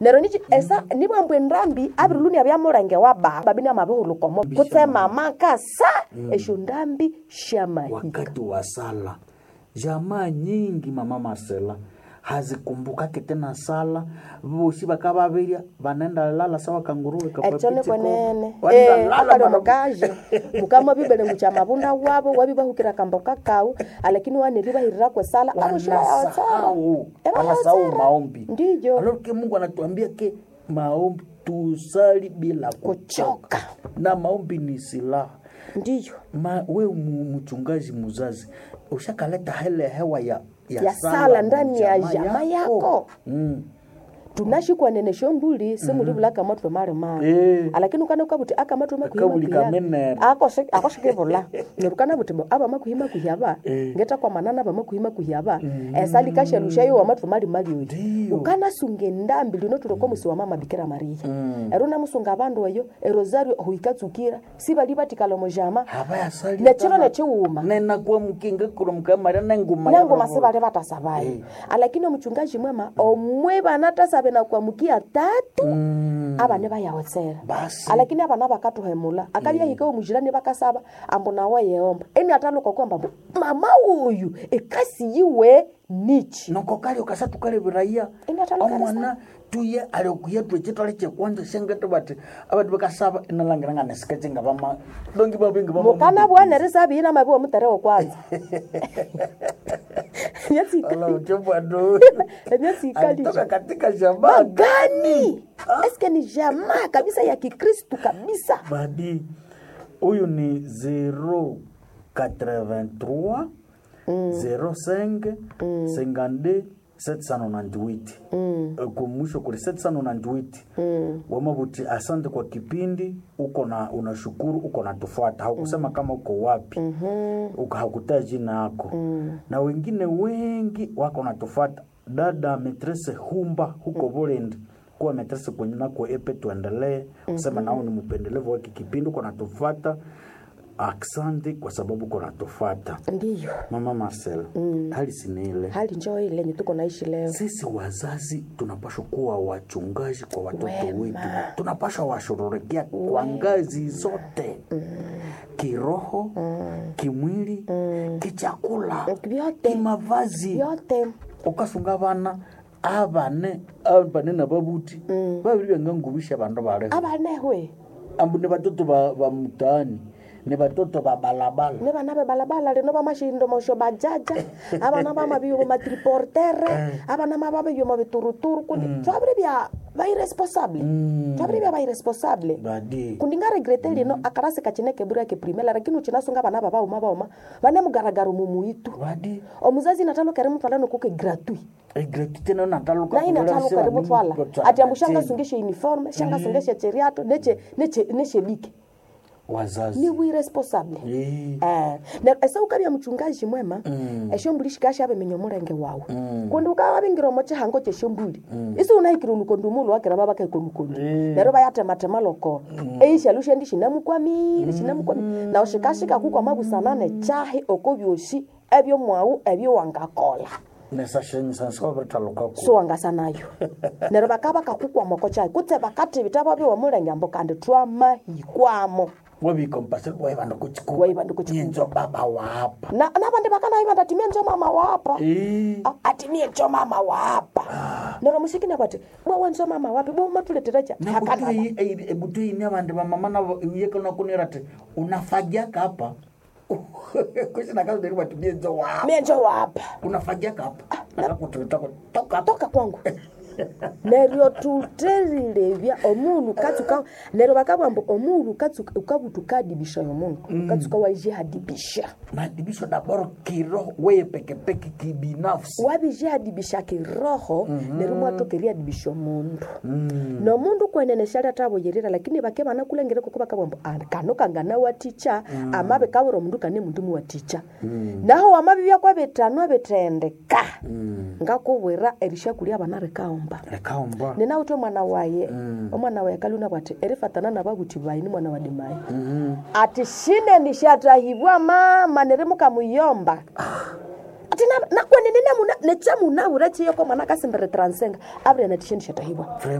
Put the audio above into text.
nero nichi esa nibwambwe ndambi abiriluni abyamulenge wa baba bini amabihulukomo kutse mama kasa esho ndambi shamahika wakati wa sala jamaa nyingi mama Marcela hazikumbukake tena sala vosi vakavavirya vanenda lala sawa kanguruwe echo nikwenene Wanaenda lala akali mara- omukazi mukama bibele mucha mabunda wabo wabibahukira kamboka kau alakini waniribahirira kwesala wanasahau wanasahau maombi ndiyo alors ke mungu anatuambia ke maombi tusali bila kuchoka Kuchoka. na maombi ni silaha ndiyo Ma, we mu- mchungaji muzazi ushakaleta hele hewa ya, Ya sala ndani ya jamaa yako. Mm. tunashikwa nene shombuli simulivula kamatwe mali mali Eh. alakini ukana ukabuti akamatwe Akabuli kamenene. akoshikivula nerukana buti bo aba makuhima kuhyaba ngeta kwa manana aba makuhima kuhyaba esali kashelushayo wamatwe mali mali oyo Ndiyo. ukana sunge ndambi lino tuloko musi wa mama bikira maria ero namusunga abandu eyo erosario huikatsukira sibali batikala mojama havayasali nechiro nechiwuma nenakuwa mukinga kurumka mari nenguma nangoma sibali batasabayo alakini omuchungaji mwema omwe bana tasabe na kuamukia tatu abane bayawotsera Basi. alakini abana bakatuhemula akabyahika omujirani bakasaba ambu nawe yeomba eni ataluka kwamba mbu mama uyu ekasi yiwe nichi noko kali ukasa tukaleviraia Ingathalukala omwana tuye aliokuya twecitwale cekwanja shengete bati abati bakasaba inalangiranga nesikecenga vama dongi bavingi mukana bwanere sabiyina mabi womuterewo kwanza vamauchobwado emyatsikalisha alitoka katika jamaa gani eske ni jamaa kabisa ya kikristu kabisa badi huyu ni 083 05 52 798 kumwisho kuli 798 wamabuti asante kwa kipindi uko na unashukuru uko na tufuata haukusema kama uko wapi uko hakutaa jina yako na wengine wengi wako na tufuata dada metrese humba huko Burundi kuwa metrese kwenye nako epe tuendelee kusema nao ni mpendelevu waki kipindi uko natufata asante kwa sababu uko natufata ndiyo mama Marcel hali sinile hali njoo ile yenye tuko naishi leo sisi wazazi tunapashwa kuwa wachungaji kwa watoto Wema. wetu tunapashwa washughulikia kwa ngazi zote kiroho kimwili kichakula Vyote. kimavazi yote ukasunga bana abane abane na babuti babiri byangangubisha bandu baleho abanehwe ambu ni batoto ba, ba mtaani ni batoto ba balabala ne bana be balabala leno ba mashindo mosho bajaja abana ba mabiyo ba matriportere abana ma babiyo ma bituruturu kundi twabire bya ba irresponsable twabire bya ba irresponsable badi kundi nga regrete lino akarasi kachineke bura ke primela lakini uchinasunga bana baba uma bauma bane mugaragaro mumuitu badi omuzazi natalo kare mutwala nokuke gratuit egretite no nataluka na ina talo kare mutwala ati ambushanga sungeshe uniforme shanga sungeshe cheriato neche neche neche bike wazazi ni wiresponsable Eh. Eh, na esa ukabya mchungaji mwema eshombuli shikasha abe menyo mulenge wawe kundi ukaba bingira omo chihango cheshombuli isi unahikira unukondi umulu wakira baba kai konukondi nero bayatematema loko eisha lushendi shinamukwamire shinamukwamire na ushikashika kukwa mabusanane chahi oko byoshi ebyo mwawu ebyo wangakola nesashenyisansikabiritalukaku so wangasanayo nero bakaba kakukwa moko chahi kutse bakati bitaba byo mulenge ambo kandi twamahikwamo wabikompasiri waivandu kuchikuva Waivandu kuchikuva. nyenzo baba wapa na nabandi bakanayiva ndatimie njo mama wapa Eh. Ah, atimie njo mama wapa nero mushikina bati bwawa njo mama wapi bwa umatuleterecha ebutuini avandu vamama navo yekonakunirati unafagiaka hapa kusinakazoderi vatumie nzo wapa mie njo wapa unafagiaka hapa nakakutitoka toka toka kwangu neryo tuterilevya omunu katsuka neryo bakabwambo omunu katsuka ukabutukadibisha yomundu katsuka wajihadibisha madibisho daboro kiroho weye pekepeke kibinafsi wabijihadibisha kiroho neryo mwatokeriadibisha omundu nomundu kweneneshalya tavoyerera lakini bake banakulengere koko bakabwambo "Ah, kano kangana waticha amabe kabura omundu kane mundu muwaticha naho wamabi byakwa bitano bithendeka ngakubwira erishakulya abana rikaomba lekaomba ninawuthe omwana waye omwana waye kaluna bwati erifatana nababuthi bayi ni mwana wa dimayi ati shine nishatahibwa mama nerimukamuyomba ati nakwenene nechamuna ura chiyoko mwana kasimbere transenga abire natishe nishatahibwa